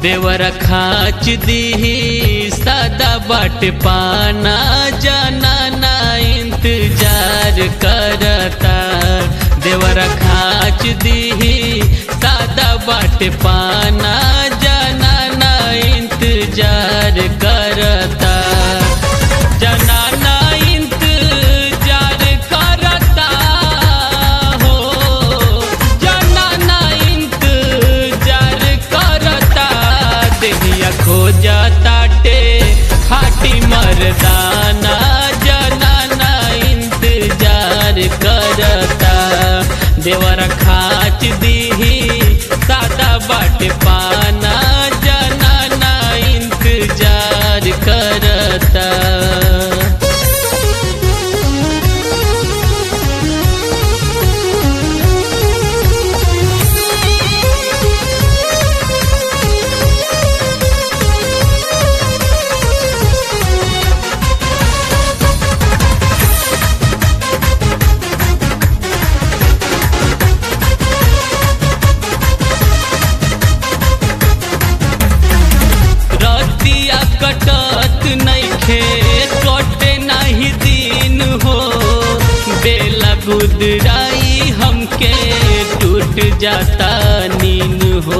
देवर खाच दीही सादा बाट पाना जाना ना इंतजार करता देवर खाच दीही सादा बाट पाना जाना ना इंतजार करता जाना ना इंतजार करता हो जाना ना इंतजार करता देहिया खोजा ताटे खाटी मरदाना जाना ना इंतजार करता देवर खाच दीही सादा बाट पाना जाना ना इंतजार करता रतिया कटत नइखे कटे नाही दिन हो बेला गुदराई हमके टूट जाता नीन हो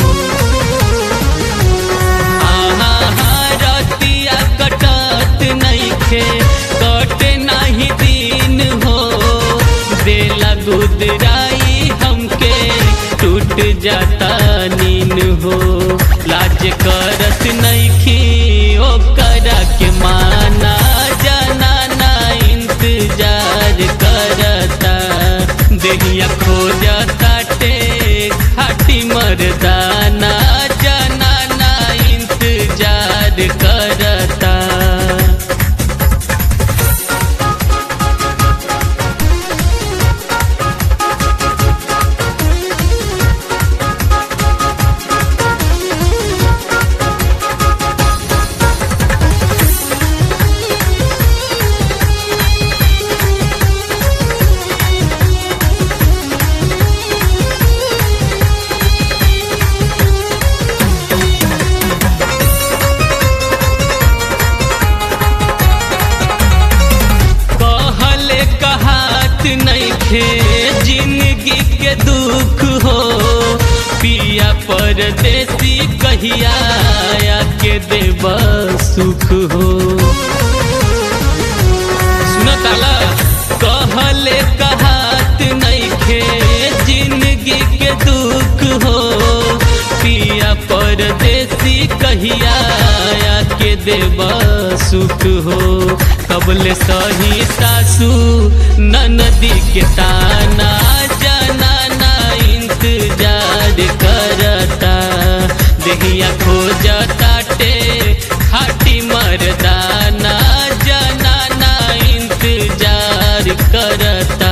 आहा हा रतिया कटत नइखे कटे नाही दिन हो बेला गुदराई हमके टूट जाता नीन हो लाज करत नइखी ओकरा के माना जाना ना इंतजार करता देहिया खोजता टे खाटी मरदाना जाना ना इंतजार करता कहले कहात नइखे जिंदगी के दुख हो पिया परदेसी कहिया के देव सुख हो सुनताला कहले कहात नइखे जिंदगी के दुख हो पिया परदेसी कहिया के देव सुख हो कबले सही सासू ननदी के ताना जाना ना इंतजार करता देहिया खोजता टे खाटी मरदाना जाना ना इंतजार करता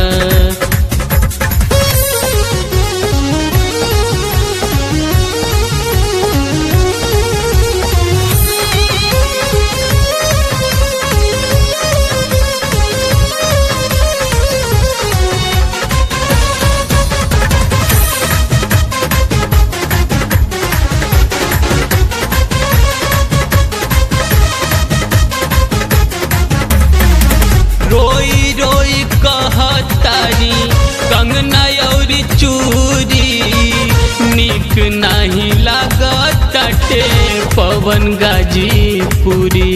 रोई रोई कहतारी कंगना औरी चूरी निक नाही लागत टे पवन गाजीपुरी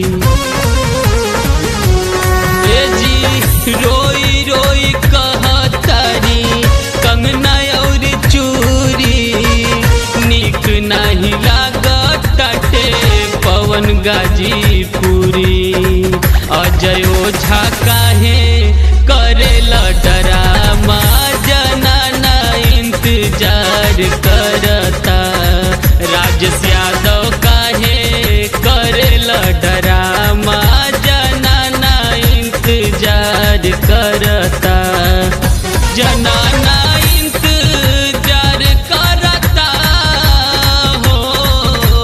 ए जी रोई रोई कहतारी कंगना औरी चूरी निक नाही लागत टे पवन गाजीपुरी अजय ओझा काहे करेला डरामा जना ना इंतजार करता राजस यादव काहे करेला डरामा जना ना इंतजार करता जना ना इंतजार करता हो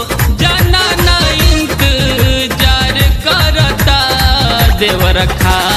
जना ना इंतजार करता देवर खा